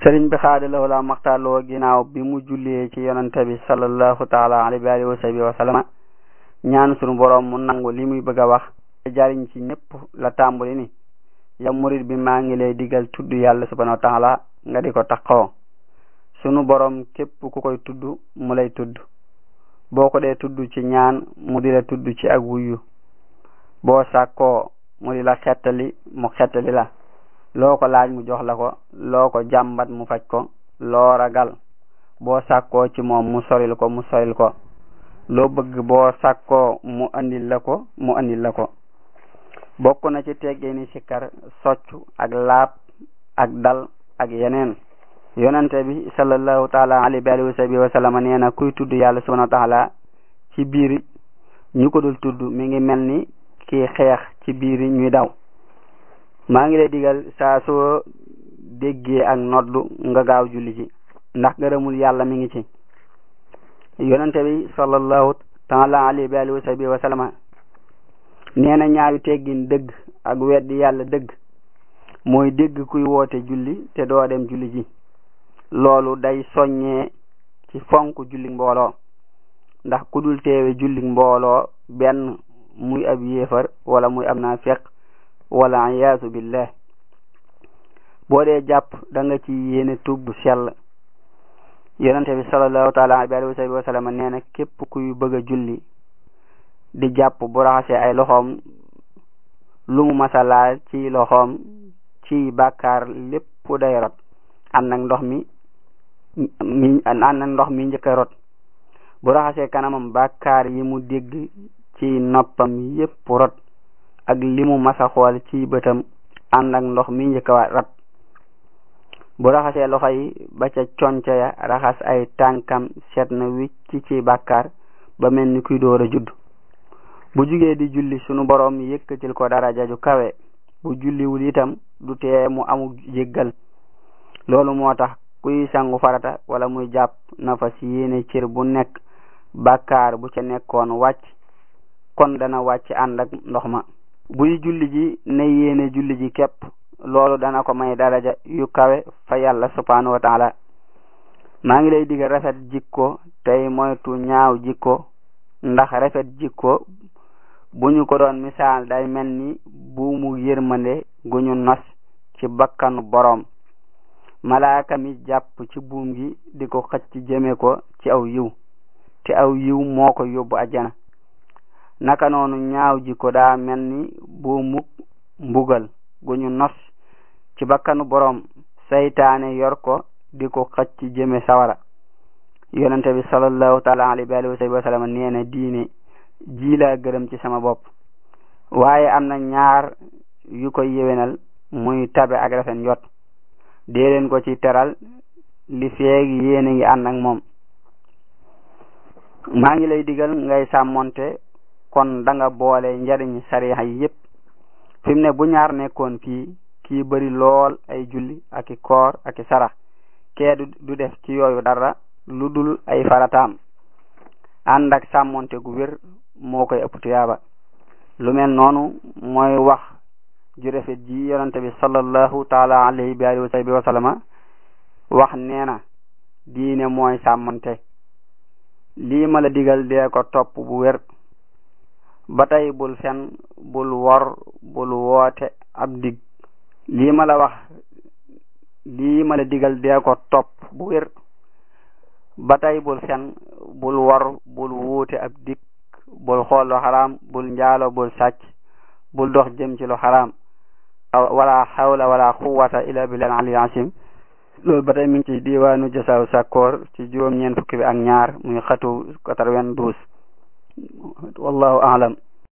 sëriñ bi xaadalawoo la maxtaaloo ginnaaw bi mu jullee ci yonante bi sallallahu taala alayhi wa alihi wa sahbihi wa sallama ñaan sunu boroom mu nangu li muy bëgg a wax jariñ ci ñëpp la tàmbali ni yow murid bi maa ngi lay digal tudd yàlla subhanahu wa taala nga di ko taxoo sunu boroom képp ku koy tudd mu lay tudd boo ko dee tudd ci ñaan mu di la tudd ci ak wuyu boo sàkkoo mu di la xettali mu xettali la loo ko laaj mu jox la ko loo ko jàmbat mu faj ko loo ragal boo sàkkoo ci moom mu soril ko mu soril ko loo bëgg boo sàkkoo mu andil la ko mu andil la ko bokk na ci teggini sikkar soccu ak laab ak dal ak yeneen yonente bi sallallahu taala alayhi wa sahbihi wa sallam nee na kuy tudd yàlla subhanahu wa taala ci biir ñu ko dul tudd mi ngi mel ni kii xeex ci biir ñuy daw maa ngi lay digal saa soo déggee ak noddu nga gaaw julli ci ndax gërëmul yàlla mi ngi ci yonente bi sallallahu taala alayhi wa sahbihi wa sallam nee na ñaari teggin dëgg ak weddi yàlla dëgg mooy dégg kuy woote julli te doo dem julli ji loolu day soññee ci fonk julli mbooloo ndax ku dul teewe julli mbooloo benn muy ab yéefar wala muy ab naafiq wala iyaasu billah boo dee jàpp da nga ci yéene tub bu sell yonente bi sallallahu taala alayhi wa sallam nee na képp kuy bëgg a julli di jàpp bu raxasee ay loxoom lu mu masalaal ci loxoom ci bàkkaar lépp day rot ànd ak ndox mi mi ànd ak ndox mi njëkk a rot bu raxasee kanamam bàkkaar yi mu dégg ci noppam yépp rot ak li mu masa xool ci bëtam ànd ak ndox mi njëkk a rot bu raxasee loxo yi ba ca conca ya raxas ay tànkam seet na wicc ci bàkkaar ba mel ni kuy door a judd bu jugee di julli sunu boroom yëkkatil ko daraja ju kawe bu julliwul itam du tee mu amu jéggal loolu moo tax kuy sangu farata wala muy jàpp na fa si yéene cër bu nekk bàkkaar bu ca nekkoon wàcc kon dana wàcc ànd ak ndox ma buy julli ji ne yéene julli ji képp loolu dana ko may daraja yu kawe fa yàlla subhanahu wa taala maa ngi lay digal rafet jikko tey moytu ñaaw jikko ndax rafet jikko bu ñu ko doon misaal day mel ni buumu yërmande gu ñu nos ci bakkanu boroom malaaka mi jàpp ci buum gi di ko xëcc jëme ko ci aw yiw te aw yiw moo ko yóbbu ajjana naka noonu ñaaw jikko daa mel ni buumu mbugal gu ñu nos ci bakkanu boroom saytaane yor ko di ko xëcc jëme sawara yonente bi sallallahu taala alayhi wa sallam nee na diine ji laa gërëm ci sama bopp waaye am na ñaar yu koy yéwénal muy tabe ak rafet njot dee leen ko ci teral li feeg yéen a ngi ànd ak moom maa ngi lay digal ngay sàmmonte kon da nga boole njariñ sariya yi yépp fi mu ne bu ñaar nekkoon fii kii bari lool ay julli ak i koor ak i sarax kee du def ci yooyu dara lu dul ay farataam ànd ak sàmmonte gu wér moo koy ëpp tuyaaba lu mel noonu mooy wax ju rafet ji yonente bi sallallahu taala alayhi bi alihi wa sahbihi wa sallama wax nee na diine mooy sàmmonte lii ma la digal dee ko topp bu wér ba tey bul fen bul wor bul woote ab dig lii ma la wax lii ma la digal dee ko topp bu wér ba tey bul fen bul wor bul wuute ab dig bul xool lu xaraam bul njaalo bul sàcc bul dox jëm ci lu xaraam wala xawla wala quwwata illa billahi al-ali asim loolu ba tey mi ngi ci diwaanu jasaaw sakkoor ci juróom ñeent fukki bi ak ñaar muy xatu quatre-vingt-douze wallahu a'lam